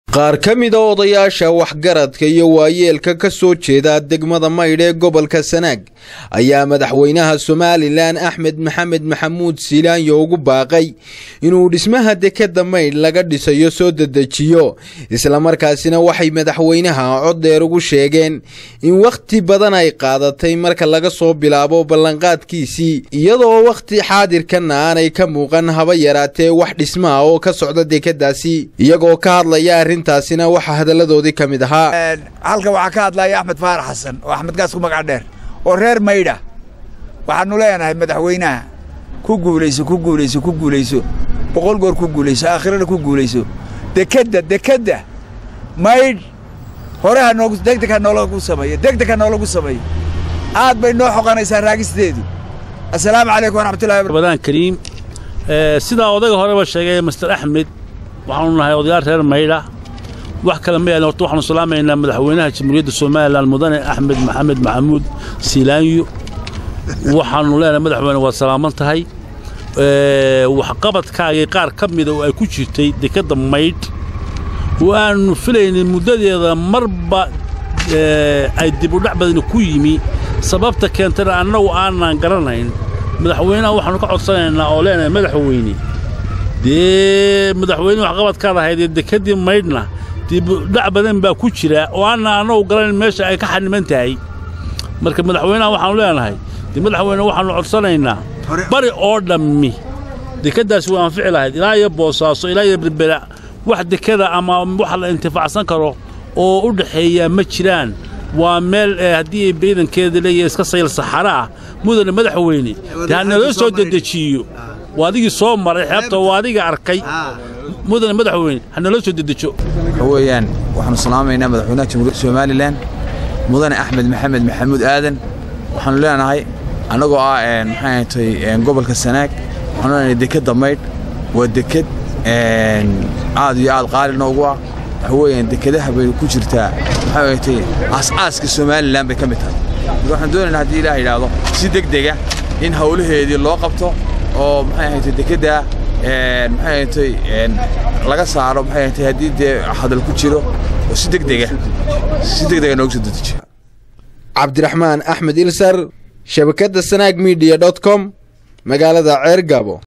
qaar ka mida odayaasha waxgaradka iyo waayeelka ka soo jeeda degmada maydh ee gobolka sanaag ayaa madaxweynaha somalilan axmed maxamed maxamuud siilaanyo ugu baaqay inuu dhismaha dekadda maydh laga dhisayo soo dedejiyo islamarkaasina waxay madaxweynaha cod dheer ugu sheegeen in wakhti badan ay qaadatay marka laga soo bilaabo ballanqaadkiisii iyadoo wakhti xaadirkanna aanay ka muuqan haba yaraatee wax dhismaha oo ka socda dekadaasi iyagoo ka hadlaya arrintaasina waxaa hadalladoodii ka mid ahaa halkan waxaa ka hadlaya axmed faarax xasan oo axmed gaas ku magac dheer oo reer maydha waxaannu leenahay madaxweynaha ku guulayso ku guulayso ku guulayso boqol goor ku guulayso aakhirana ku guulayso dekedda dekedda maydh hore ha noogu degdeg ha noolagu sameeyo degdeg ha noolagu sameeyo aad bay noo xoqanaysaa raagisteedu assalaamu calaykum waraxmatullahi badaan kariim sidaa odayga horeba sheegay master axmed waxaanu nahay odayaal reer maydha wax kale ma yahan horta waxaanu salaamaynaa madaxweynaha jamhuuriyadda somalilan mudane axmed maxamed maxamuud siilaanyo waxaanu leenahay madaxweyne waad salaaman tahay waxqabadkaagii qaar ka mida oo ay ku jirtay dekedda maydh oo aannu filaynay muddadeeda marba ay dibudhac badani ku yimi sababta keentana annagu aanan garanayn madaxweynaha waxaannu ka codsanaynaa oo leenahay madaxweyne dee madaxweyne waxqabadkaad ahayd ee dekeddii maydhna dibudhac badan baa ku jira oo aanna annagu garanayn meesha ay ka xaniman tahay marka madaxweynaha waxaannu leenahay dee madaxweyne waxaannu codsanaynaa bari oo dhammi dekeddaasi way anfici lahayd ilaa iyo boosaaso ilaa iyo berbera wax dekeda ama wax la intifaacsan karo oo u dhaxeeyaa ma jiraan waa meel haddii ciidankeeda leeyahay iska sayl saxara ah mudane madaxweyne dee ha naloo soo dedejiyo waa adigii soo maray xeebta waa adiga arkay mudane madaxweyne ha naloo soo dedejo waxa weeyaan waxaanu salaamaynaa madaxweynaha jamhuuriyadda somalilan mudane axmed maxamed maxamuud aadan waxaanu leenahay annagoo ah maxay ahatay gobolka sanaag waxaanu leenahay dekedda maydh waa deked aad iyo aad qaali noogu ah waxa weeyaan dekedaha bay ku jirtaa maxay ahatay aas-aaska somalilan bay ka mid tahay marka waxaan doonaynaa haddii ilaah yidhaahdo si degdega in hawlaheedii loo qabto oo maxay ahatay dekedda maxay ahatay laga saaro maxay ahatay haddii dee hadal ku jiro oo si degdega si degdega noogu soo dedejiyo cabdiraxmaan axmed ilsar shabakadda sanaag midiya dot com magaalada ceer gabo